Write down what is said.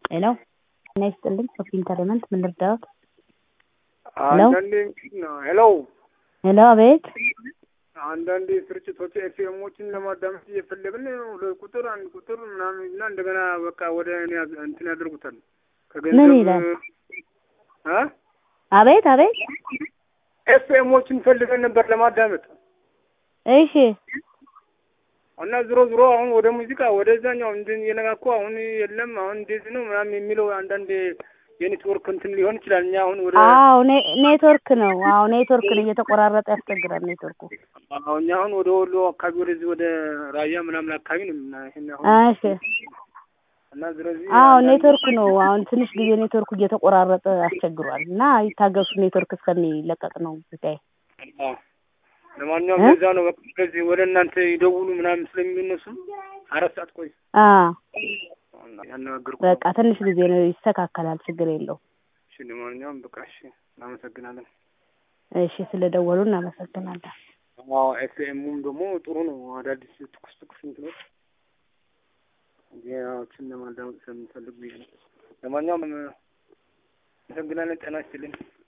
ሄሎ ጤና ይስጥልኝ ሶፊ ኢንተርቴይንመንት ምን ልርዳዎት? ሄሎ አንዳንዴ ሄሎ ሄሎ አቤት አንዳንድ ስርጭቶች ኤፍኤሞችን ለማዳመጥ እየፈለግን ሁለት ቁጥር አንድ ቁጥር ምናምን እና እንደገና በቃ ወደ እኔ ያዝ- እንትን ያደርጉታል ምን ይላል? እ አቤት አቤት ኤፍኤሞችን ፈልገን ነበር ለማዳመጥ እሺ እና ዝሮ ዝሮ አሁን ወደ ሙዚቃ ወደዛኛው እንድን የነካኩ አሁን የለም አሁን እንደዚህ ነው ምናምን የሚለው አንዳንድ የኔትወርክ እንትን ሊሆን ይችላል። እኛ አሁን ወደ አዎ ኔ- ኔትወርክ ነው አዎ ኔትወርክ ነው እየተቆራረጠ ያስቸግራል ኔትወርኩ አሁን እኛ አሁን ወደ ወሎ አካባቢ ወደዚህ ወደ ራያ ምናምን አካባቢ ነው እና ይሄን አሁን እሺ እና ስለዚህ አዎ አንዳንድ- ኔትወርክ ነው አሁን ትንሽ ጊዜ ኔትወርኩ እየተቆራረጠ አስቸግሯል እና ይታገሱ ኔትወርክ እስከሚለቀቅ ነው ጉዳይ አዎ። ለማንኛውም እ? በዛ ነው በቃ ስለዚህ ወደ እናንተ ይደውሉ ምናምን ስለሚሉ እነሱ አራት ሰዓት ቆይ አ ያነጋግርኩ በቃ ትንሽ ጊዜ ነው ይስተካከላል ችግር የለው እሺ ለማንኛውም በቃ እሺ እናመሰግናለን እሺ ስለደወሉ እናመሰግናለን አዎ ኤፍኤሙም ደግሞ ጥሩ ነው አዳዲስ ትኩስ ትኩስ እንትኖች ዜናዎችን ለማዳመጥ ስለምንፈልግ ብዬ ነው ለማንኛውም አመሰግናለን ጤና ይስጥልኝ